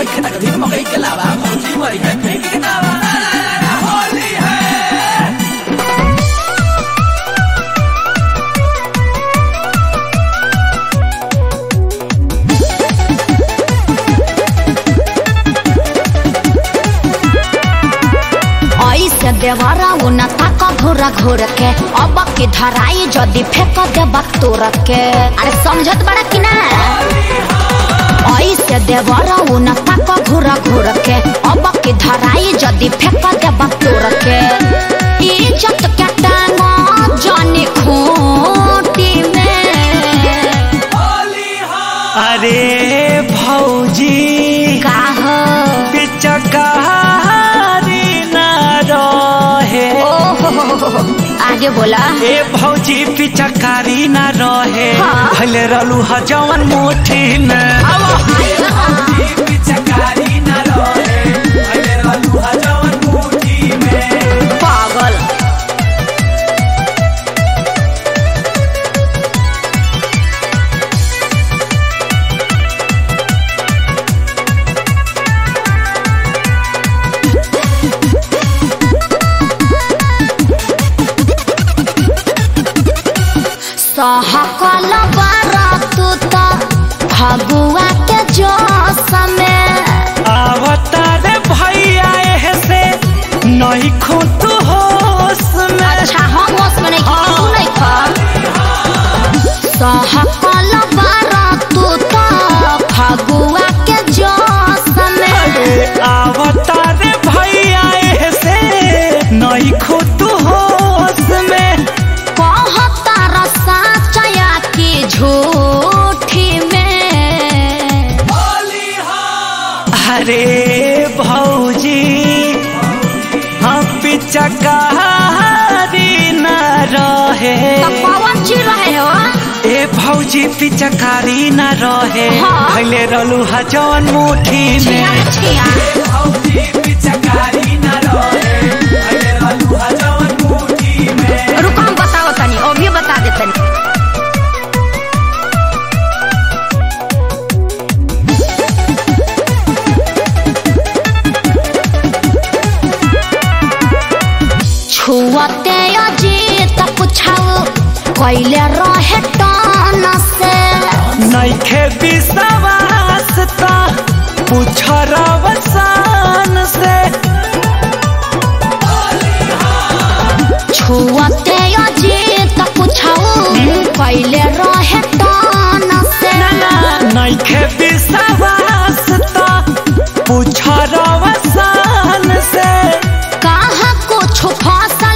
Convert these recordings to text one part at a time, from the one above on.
ऐसे देवरा उना ताक घोर घोर के अब की धराई जदी फेंक देबा तोर के अरे समझत बड़ा कि ना ऐसे देवरा उना ताक घोर घोर के अब की धराई जदी फेंक देबा तोर के इज्जत के टांग जाने खूंटी में अरे भौजी का हो पिचकारी न रहे ओहो आगे बोला ए भौजी पिचकारी न रहे हाँ। भले रहलू ह जवन मुठी में पागल सहकल बारातू त फगुआ के जोश में आवता रे भैया एहे से नहीं खुद होश में अच्छा हम होश में नहीं हाँ। तू नहीं खा सहकल बारातू त फगुआ के जोश में अरे आवता रे भैया एहे से नहीं खुद होश में कहता रसा चया की झूठी में अरे भौजी हम पिचकारी न रहे तब पवन जी रहे हो ए भौजी पिचकारी न रहे हाँ। भैले रहलू ह जवन मुठी छिया में छिया रुको हम बताओ तनी अभी बता दे तनी छुअते अजीत पुछाओ कैले रहे टन से नैखे विश्वास ता पूछ रवसान से छुअते अजीत पुछाओ कैले रहे टन से नैखे विश्वास ता पूछ रवसान से कहाँ कुछ फसल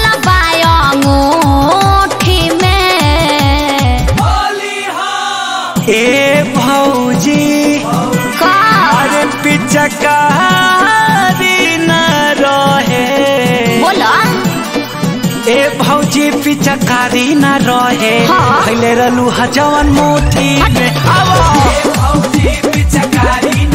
बायोठी में ए भौजी का अरे पिचकारी न रहे बोला ए भौजी पिचकारी न रहे हाँ। भैले रहलू ह जवन मुठी में हट। आवो।